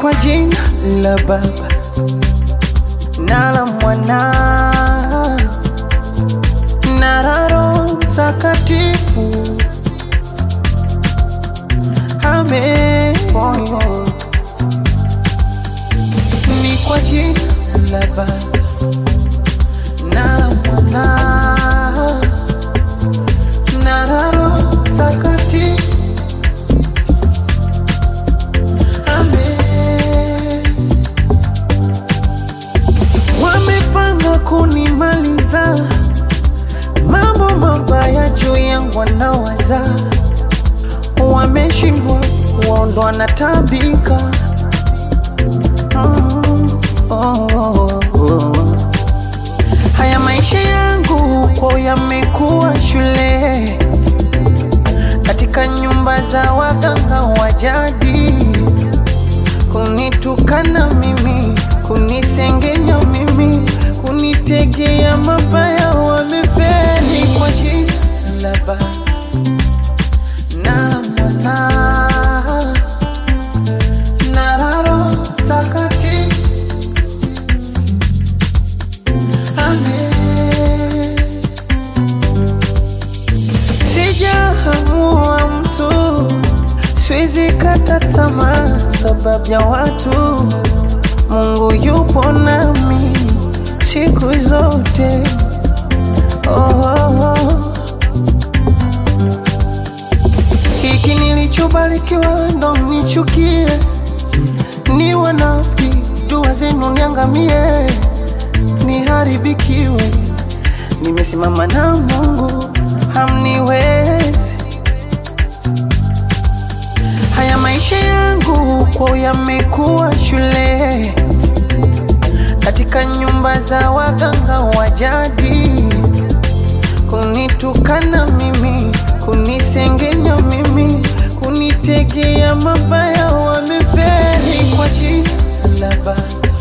kwa jina la Baba na la Mwana na la Roho Mtakatifu. Amen. Ni kwa jina la Baba na la Mwana na la Roho Mtakatifu. Amen. Wamepanga kunimaliza, mambo mabaya juu yangu wanawaza, wameshindwa waondoa na tabika Mm, oh, oh, oh. Haya maisha yangu kwao yamekuwa shule katika nyumba za waganga wa jadi, kunitukana mimi, kunisengenya mimi, kunitegea mabaya, wamefeli kwa jina la Baba na Mwana na la Roho Mtakatifu. Amen. Sijahamua mtu, siwezi kata tamaa sababu ya watu. Mungu yupo nami siku zote. Oh, oh, oh. Hiki nilichobarikiwa ndo nichukie, ni wanafi dua zenu niangamie, niharibikiwe. Nimesimama na Mungu, hamniwezi. Haya maisha yangu kwao yamekuwa shule, katika nyumba za waganga wa jadi, kunitukana mimi, kunisengenya mimi, kunitegea mabaya, wamefeli kwa jina la Baba